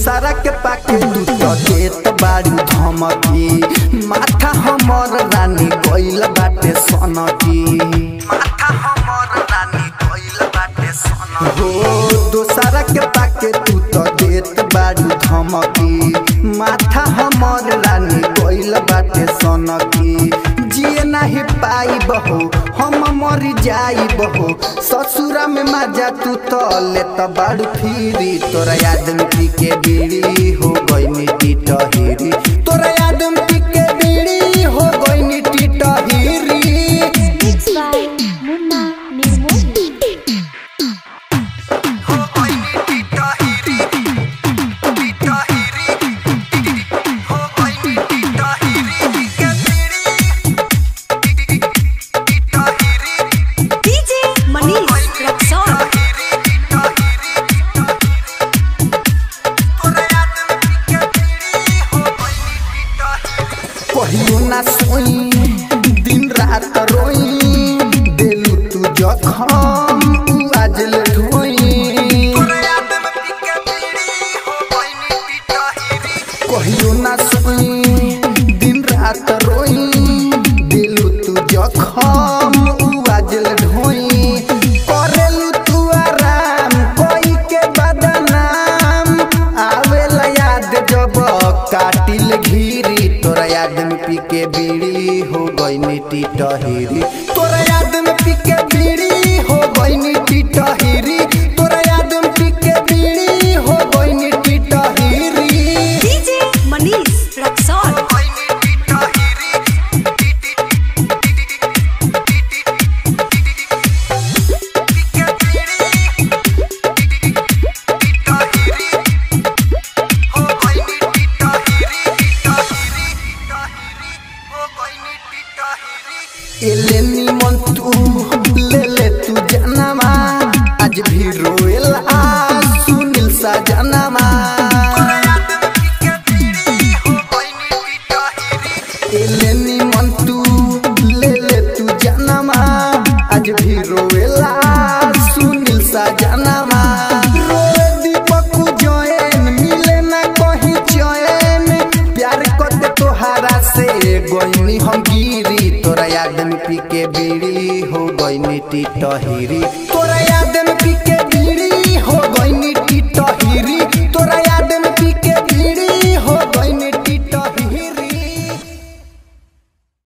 दोसरा के पाके तू तो देत बारू धमकी माथा हमर रानी गइल बाटे सनकी माथा हमर रानी गइल बाटे सनकी हो दोसरा के पाके तू तो देत बारू धमकी माथा हमर रानी गइल बाटे सनकी जिए नाही पाई बहो हम मर जाई बहो ससुरा में मजा तू तो ले त बाड़ू फिरी तोरा याद में पी के बीड़ी हो गई मिट्टी टहिरी तोरा याद में पी के बीड़ी हो गई मिट्टी टहिरी Mixed by Munna Nirmoli. हो गई मिट्टी टहिरी मिट्टी टहिरी हो गई मिट्टी टहिरी के बीड़ी टहिरी DJ Manish Rexon. कहियो ना सोई दिन रात रोई देलू तू जखम उ आज ले ढोई कहियो ना सोई दिन रात रोई देलू तू जखम उ आज ले ढोई करेलू तू आराम कोई के बदनाम आवेला याद जब काटिल घीरी तोरा याद में पी के बीड़ी हो गई नीति टहिरी तोरा याद में पी के बीड़ी हो गई नीति टहिरी तोरा याद में पी के बीड़ी हो गई नीति टहिरी DJ Manish Rexon. एले निमन तू ले ले तू जनमा आज भी रोएला सुनील सा जनमा एले निमन तू ले ले तू जनमा आज भी रोएला सुनील सा जनमा रोए दीपक जैन मिले ना कहीं चैन प्यार करते तोहारा से गईनी हम गिरी तोरा याद में पी के बीड़ी हो गईनी टी टहिरी तोरा याद में पी के बीड़ी हो गईनी